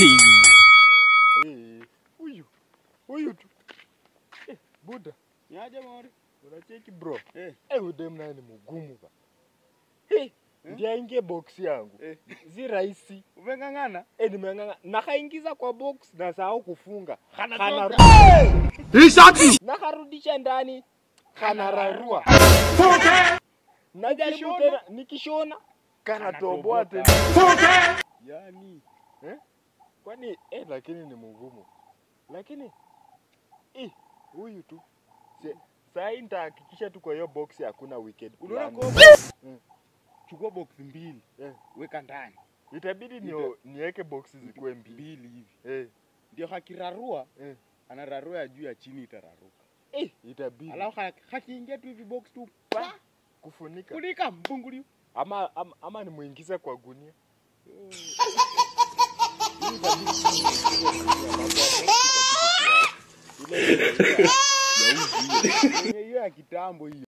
Eh, huyu huyu tu eh, buda Niaje Mori? unacheki bro Eh. eh, huyu dem naye ni mgumu ba eh, ndiye aingie box yangu Eh. si rahisi Umeng'ang'ana? eh, nimeng'ang'a nakaingiza kwa box na sahau kufunga Kanatoka. Kana- nakarudisha ndani kanararua najaribu Ukishona? tena nikishona kanatoboa tena Kanatoboka. Yaani kwani eh, lakini ni mgumu lakini eh, huyu tu Se- sahii nitahakikisha tu kwa hiyo box hakuna wicked unaona plan. kwa Mm. chukua box mbili Eh. weka ndani itabidi nio, niweke box zikuwe mbili mbili hivi, eh, ndio hakirarua eh. anararua ya juu ya chini itararuka, Eh, itabidi alafu ha- hakiingia tu hivi box tu pa kufunika kunika mbunguli ama, ama, ama nimuingize kwa gunia hiyo ya kitambo hiyo.